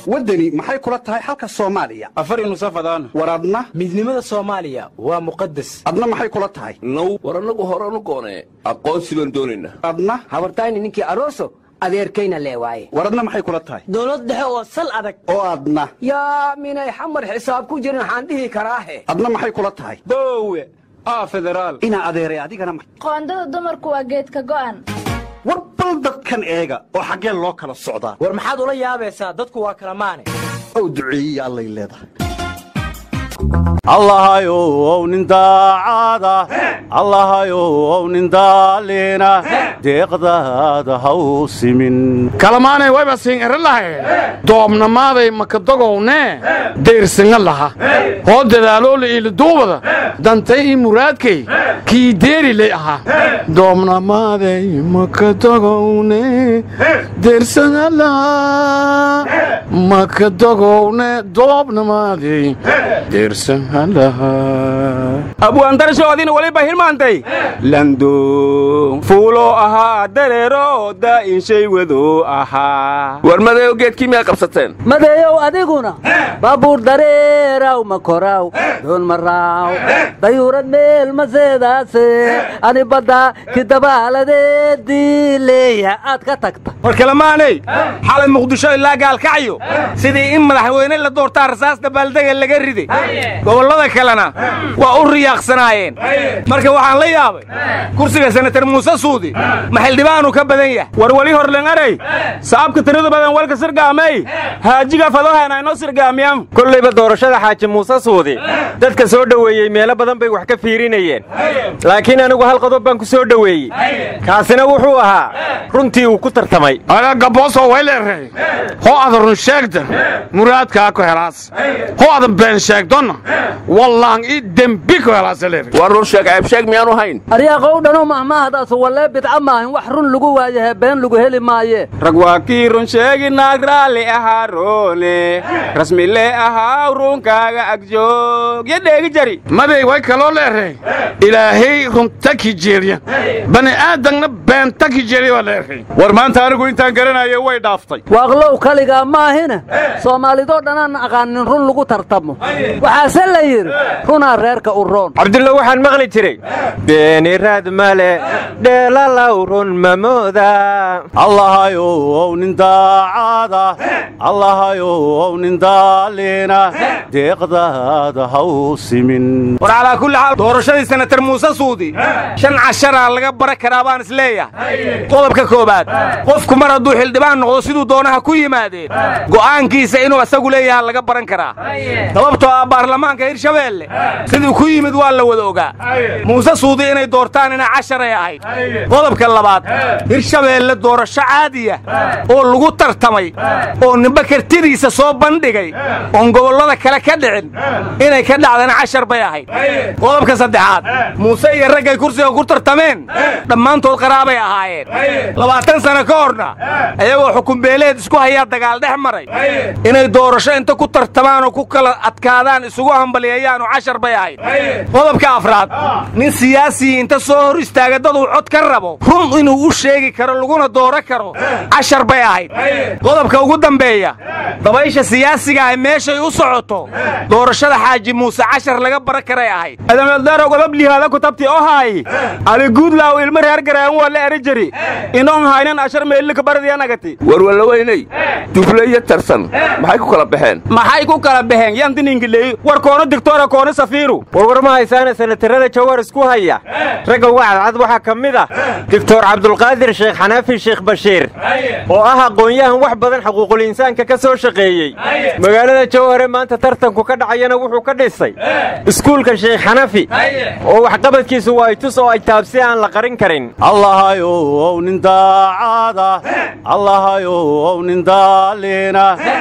waddani maxay kula tahay xalka soomaaliya afar nusafadaan war adna midnimada soomaaliya waa muqadas adna maxay kula tahay now war annagu horanu goonee aqoonsi baan doonaynaa adna habartayni ninkii aroso adeerkayna lee waaye war adna maxay kula tahay dowlad dhexe oo sal adag oo adna yaa minay xamar xisaab ku jirin waxaan dhihi karaahe adna maxay kula tahay boowe aa federaal inaa adeeray adigana ma- qoondada dumarku waa geedka go'an war bal dadkan eega oo xaggee loo kala socdaa war maxaad ula yaabaysaa dadku waa kala maane ow duceeyiya allay leedahay allahayow nin daacada allahayow nin daaliina deeqdaada ha u simin kalamaanay wayba siin eri lahaye doobnamaaday makadogownee deyrsinga laha hoo dadaaloola iiliduubada dantay ii muraadkay kii deeriley ahaa doobnamaaday makadogowne deyrsinga laha makadogowne doobnamaaday deyrsinga laha abwaandarashoodina weliba hilmaantay lando fuulo ahaa dareero daa'inshay wado ahaa war madayo geedkii miyaa qabsateen madeeyow adiguna baabuur dareeraw ma koraw doon ma raaw dayuurad meel ma seedaase ani badda kidabaaladeedii leeya aad ka tagta war kalamaanay xalay muqdisho ilaa gaalkacyo sidii in madaxweyne la doortaa rasaas dabaaldega laga riday gobollada kalena waa u riyaaqsanaayeen marka waxaan la yaabay kursiga senatar muuse suudi ma xildhibaanu ka badan yahay war weli horlengaray saabka tirada badan walka sirgaamay haajiga fadohana inoo sirgaamiyaan kollayba doorashada xaaji muuse suudi dadka soo dhoweeyey meelo badan bay wax ka fiirinayeen laakiin anigu hal qodob baan ku soo dhoweeyey kaasina wuxuu ahaa runtii uu ku tartamay aga gabooso wayleerey hoo adan run sheegda muraadkaa ku helaas hoo adan been sheegdonna wallaan ii dembi ku helaasaleer war run sheeg ceebsheeg miyaanu hayn aryaaqow dhanu mahmaahdaas wallee bidca maahin wax run lagu waayahe been lagu heli maaye rag waa kii run sheegi naag raalli ahaa roole rasmile ahaa ruunkaaga agjoog yo dheegi jari maday way kaloo leerey ilaahay runta ki jeeriya bani aadamna beenta ki jeeriya waa leerey war maanta anigu intaan garanayo way dhaaftay waaqlow kaligaa maahine soomaalidoo dhanaan aqaanin run lagu tartamo waxaase la yidhi runaa reerka u roon cabdulla waxaan maqli jiray beeni raad male dheelalaw run mamooda allahayow nin daacada allahayow nin daaliina deeqdaada ha u simin war calaa kulli xaal doorashadii senatar muuse suudi shan casharaa laga bara karaa baan is leeyahay qodobka koowaad qofku mar hadduu xildhibaan noqdo siduu doonaha ku yimaadeen go'aankiisa inuu isagu leeyaha laga baran karaa sababtoo ah baarlamaanka hirshabeelle siduu ku yimid waa la wada ogaa muuse suudi inay doortaan ina casharay ahayd qodobka labaad hirshabeelle doorasho caadiya oo lagu tartamay oo nimba kartidiisa soo bandhigay oon gobollada kale ka dhicin inay ka dhacdana cashar bay ahayd qodobka saddexaad muuse iyo raggay kursiga ku tartameen dhammaantood qaraabay ahaayeen labaatan sano ka horna ayagoo xukunbeeleed isku hayaa dagaal dhex maray inay doorasho inta ku tartamaan oo ku kala adkaadaan isugu hambaliyayaanu cashar bay ahayd qodobka afraad nin siyaasii inta soo hor istaaga daduu cod ka rabo run inuu u sheegi karo laguna dooro karo cashar bay ahayd qodobka ugu dambeeya dabaysha siyaasiga ah meeshay u socoto doorashada xaaji muuse cashar laga bara karay ahayd adameeldarow godob lihaada kutabti oo haay ali guudlaaw ilma reer garaan waa la eri jiri inoon haynan ashar meellika baradiyanagati war wallaweynay dufle iyo tarsan maxay ku kala baxeen maxay ku kala baxeen yantiningileey war koono digtoora koono safiiru warwar ma haysaana senatarada jawhar isku haya ragga uga cadcad waxaa ka mid ah doctor cabdulqaadir sheekh xanaafi sheekh bashiir oo ah aqoon-yahan wax badan xuquuqul insaanka ka soo shaqeeyey magaalada jawhare maanta tartanku ka dhacayana wuxuu ka dhisay iskuulka sheekh xanafi oo waxqabadkiisu waa itus oo ay taabsi aan la qarin karin allahayow nin daacada allahayow nin daaliina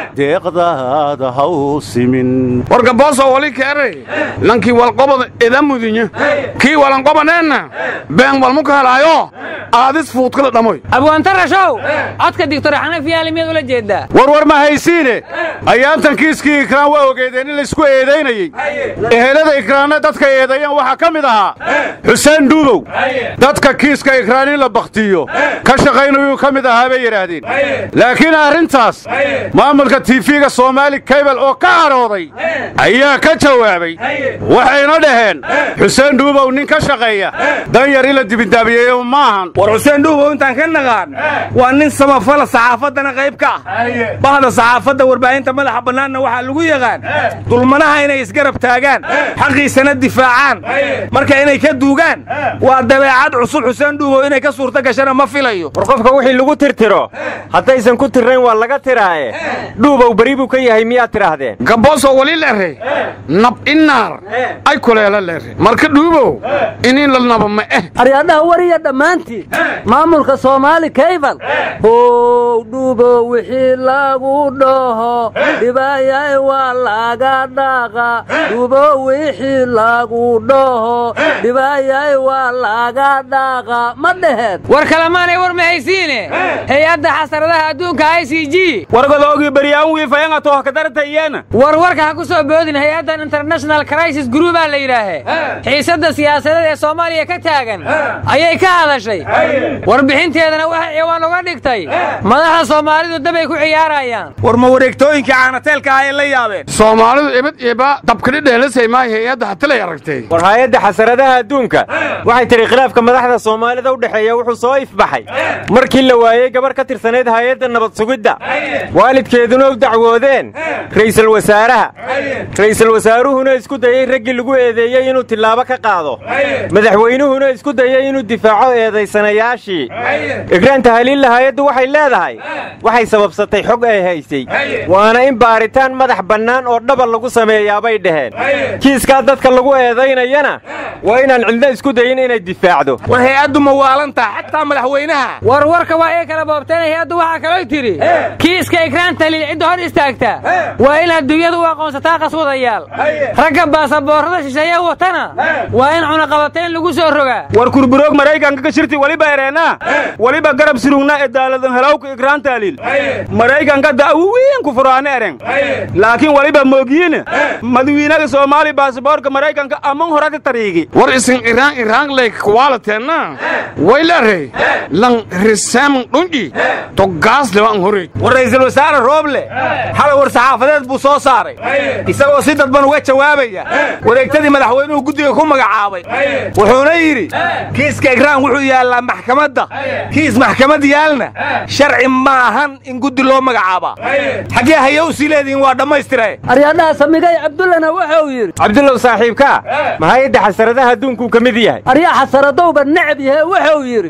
deeqdaada ha u simin war gabooso wali keerey lankii walqobada ida mudinya kii walanqobaneenna been walmu ka helaayo aadis fuudkada dhamoy abwaantarashow codka digtor xanafi yaali miyaad ula jeedaa warwar ma haysiine ayaantan kiiskii ikraan waa ogeedeen in laysku eedaynayey ehelada ikraanna dadka eedeeyeen waxaa ka mid ahaa xuseen dhuubow dadka kiiska ikraan in la bakhtiiyo ka shaqaynayuu ka mid ahaa bay yidhaahdeen laakiin arrintaas maamulka tiifiga soomaali kaybal oo ka cadhooday ayaa ka jawaabay waxayna dhaheen xuseen dhuubow nin ka shaqeeya dan yar in la dibindaabiyeeyo maahan war xuseen dhuubow intaan ka naqaan waa nin samafala saxaafaddana qayb ka ah bahda saxaafadda warbaahinta madaxa bannaanna waxaa lagu yaqaan dulmanaha inay isgarab taagaan xaqiisana difaacaan marka inay ka duugaan waa dabeecad cusub xuseen dhuubow inay ka suurto gashana ma filayo war qofka wixii lagu tirtiro haddaysan ku tirrayn waa laga tiraaye dhuubow beri buu ka yahay miyaad tidhaahdeen gaboosoo wali leere nab inaar ay kuleela leere marka dhuubow inin la naba ma eh aryaadhaha wariya dhammaantiin maamulka soomaali kaybal how dhuubo wixii lagu dhaho dhibaayay waa laga dhaqa dhuubo wixii lagu dhaho dhibaayay waa laga dhaqa ma dheheed war kalemaanay war mahaysiine hay-adda xasaradaha adduunka i c g wargadoogii baryaan wiifayanga toohkadartayeena war warka ha ku soo boodin hay-addan international crisis groupaa la yidhaahe xiisadda siyaasadeed ee soomaaliya ka taagan ayay ka hadashay warbixinteedana waxay ciwaan uga dhigtay madaxda soomaalidu dabay ku ciyaarayaan war ma wareegtooyinkii caanateelka ah ay la yaabeen soomaalidu ibad iba dabkadhidheelasay maayo hay-adda hatilay aragtay war hay-adda xasaradaha adduunka waxay tidhi khilaafka madaxda soomaalida u dhexeeya wuxuu soo ifbaxay markii la waayey gabar ka tirsanayd hay-adda nabad sugidda waalidkeeduna u dacwoodeen ra'iisul wasaaraha ra'iisul wasaaruhuna isku dayey raggii lagu eedeeyey inuu tillaabo ka qaado madaxweynuhuna isku dayey inuu difaaco eedaysanayaashii igraanta haliilla hay-addu waxay leedahay waxay sababsatay xog ay haysay waana in baaritaan madax bannaan oo dhaba lagu sameeyaabay dhaheen kiiskaa dadka lagu eedaynayana waa inaan cidna isku dayin inay difaacdo war hay-addu ma waalantaa xataa madaxweynaha war warka waa ii kala boobteen hay-addu waxaa kaloo tidhi kiiska ikraan taliil cidda hor istaagta waa in adduunyadu u aqoonsataa qaswadayaal ragga baasaboorrada shisheeye watana waa in cunaqabatayn lagu soo rogaa war kurburoog maraykanka ka shirti waliba ereenaa waliba garab surugna ee daaladan helawka ikraan taaliil maraykanka da'wiin ku furaane eren laakiin waliba moogiyiin madawiinaga soomaali baasaboorka maraykanka amman horati tariigi war isin iraan iraan lay kwaalateenna way leerey lan riseeman dhunji togaas lewan horey war ra'iisul wasaare rooble xalay war saxaafadeed buu soo saaray isagoo si dadban uga jawaabaya wareegtadii madaxweynuhu guddiga ku magacaabay wuxuuna yidhi kiiska ikraan wuxuu yaallaa maxkamadda kiis maxkamad yaalna sharci maahan in guddi loo magacaabaa xaggee haya u sii leedihiin waa dhammaystire aryaadhaha samigay cabdullana wuxuu yidhi cabdullow saaxiibkaa ma hay-adda xasaradaha adduunkuu ka mid yahay aryaa xasaradowba necab yahe wuxuu yidhi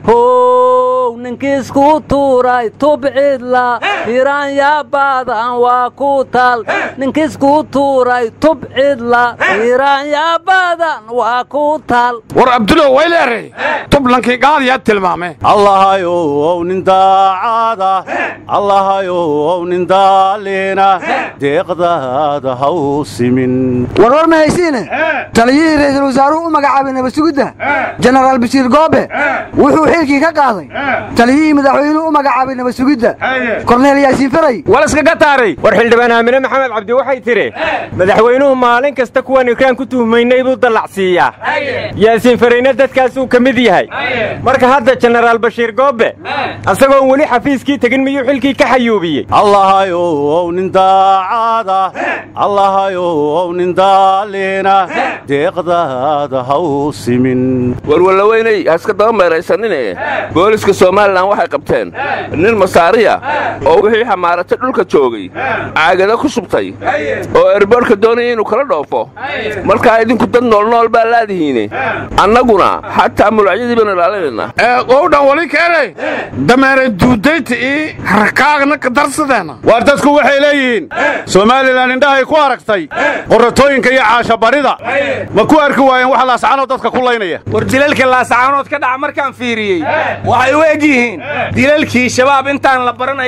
how ninkiisku tuuray tubcidla hiraan yaa baadan waa ku tal ninkiisku tuuray tubcidla hiraan yaa baadan waa ku tal war abdulow way leerey tublankii gaadiyaa tilmaame allahayow nin daacada allahayow nin daaliina deeqdaada ha u simin warwar ma haysiine taliyihii ra'iisul wasaaruhu u magacaabay nabasugidda jenaraal bashiir goobe wuxuu xilkii ka qaaday taliyihii madaxweynuhu u magacaabay nabasugidda korneel yaasiin faray walaskaga taaray war xildhibaan aamine maxamed cabdi waxay tidhi madaxweynuhu maalin kasta kuwan ikraan ku tuhmaynay buu dallacsiiyaa yaasiin farayna dadkaasuu ka mid yahay marka hadda jenaraal bashiir goobe asagoon weli xafiiskii tegin miyuu xilkii ka xayuubiyey allahayow nin daacada allahayow nin daaliina deeqdaada ha u simin warwallaweynay haska daba meeraysanine booliska somalilan waxay qabteen nin masaariya oo wixii xamaaratay dhulka joogay caagada ku subtay oo erboorka doonaya inuu kala dhoofo markaa idinku dad noolnool baa laadihiine annaguna xataa mulacyadii baanu ilaalinayna owdhan wali keenay dameere duudayta ii rakaagna ka darsadeena waar dadku waxay leeyihiin somalilan indhahay ku aragtay qorratooyinka iyo caashabarida ma ku arki waayeen wax laascaanoo dadka ku laynaya war dilalka laasacaanood ka dhaca markaan fiiriyey waxay u eg yihiin dilalkii shabaab intaan la baran ay samayn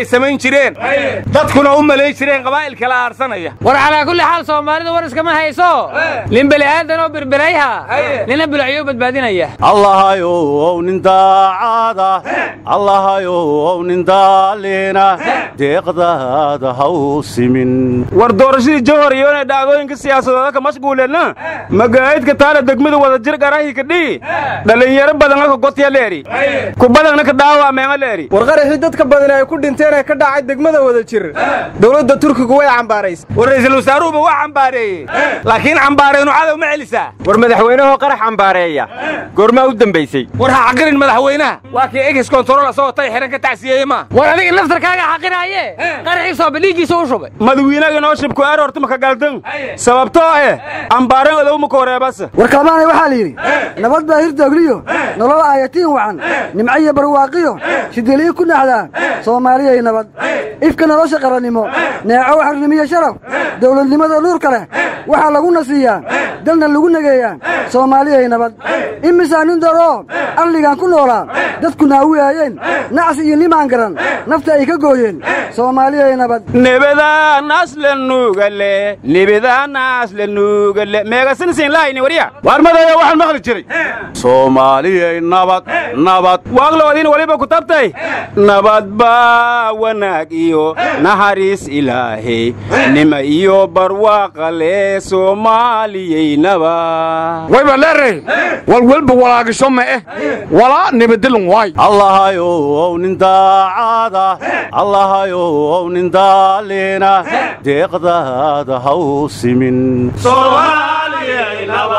jireen dadkuna u malayn jireen qabaa'il kala aarsanaya war calaa kulli xaal soomaalida war iskama hayso nin beli aadan oo birberayha nina bulacyo badbaadinaya allahayow nin daacada allahayow nin daaliina deeqdaada ha u simin war doorashadii jawhar iyo inay dhacdooyinka siyaasadooda ka mashquuleenna magaayidka taala degmada wada jir garahi kadhii dhalinyaro badan ka gotya leeri kubadana ka dhaawaameema leeri war qaraxii dadka badan ay ku dhinteen ee ka dhacay degmada wada jir dowladda turkigu way cambaaraysa war ra'iisul wasaaruhuba waa cambaareeyey laakiin cambaaraynu cadow ma celisaa war madaxweynahoo qarax cambaareeya goormaa u dembaysay war ha xaqirin madaxweynaha waa kii egis kontarool asagoo tay xihan ka tacsiyeeyey ma war adiga naftarkaaga xaqiraaye qaraxiisooba dhiiggiisa u shubay madawiinaga noo shibku eer horta maka galdan sababtoo eh cambaaren odowma ka horeebasa war kalmaanay waxaa la yidhi nabad baa hirtoogliyo nolol aayatiin wacan nimco iyo barwaaqiyo shidiliyi ku naxdaan soomaaliyay nabad ifka nolosha qarannimo neeco xarnimiyo sharaf dawladnimada nuurka leh waxaa lagu nasiiyaa dalna lagu negeeyaa soomaaliyay nabad imisaa nin daroo arligan ku noolaa dadku naawiyaayeen nacsi iyo nimaan garan nafta ay ka gooyeen soomaaliyay nabad nebadaanaaslanugale nebadaanaaslanugale meegasinsin lahayni warya waar madaya waxaan maqli jiray soomaaliyay nabad nabad waaqloodiin waliba ku tabtay nabad baa wanaag iyo naxariis ilaahay nima iyo barwaaqale soomaaliyay nabad wayba leeray walwalba walaagisho ma eh walaa nibadilin waay allahayow nin daacada allahayow nin daaliina deeqdaada ha u simin soomaaliyay nabad